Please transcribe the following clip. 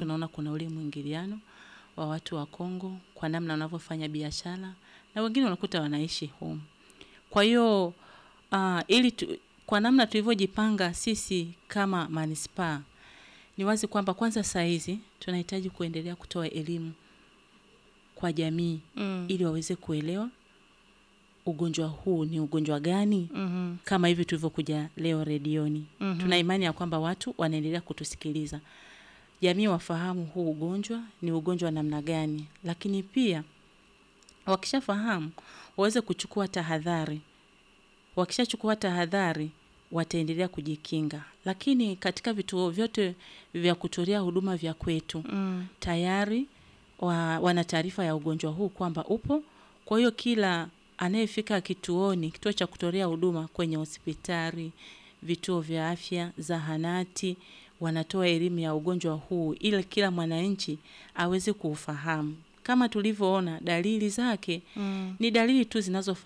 tunaona kuna ule mwingiliano wa watu wa Kongo kwa namna wanavyofanya biashara na wengine unakuta wanaishi home. Kwa hiyo uh, ili tu, kwa namna tulivyojipanga sisi kama manispaa ni wazi kwamba kwanza saa hizi tunahitaji kuendelea kutoa elimu kwa jamii Mm. ili waweze kuelewa ugonjwa huu ni ugonjwa gani, Mhm. kama hivi tulivyokuja leo redioni. Mhm. Tuna imani ya kwamba watu wanaendelea kutusikiliza, jamii wafahamu huu ugonjwa ni ugonjwa wa namna gani, lakini pia wakishafahamu waweze kuchukua tahadhari. Wakishachukua tahadhari wataendelea kujikinga, lakini katika vituo vyote vya kutolea huduma vya kwetu Mm. tayari wa, wana taarifa ya ugonjwa huu kwamba upo. Kwa hiyo kila anayefika kituoni, kituo cha kutolea huduma kwenye hospitali, vituo vya afya, zahanati, wanatoa elimu ya ugonjwa huu ili kila mwananchi aweze kuufahamu. Kama tulivyoona dalili zake Mm. ni dalili tu zinazofa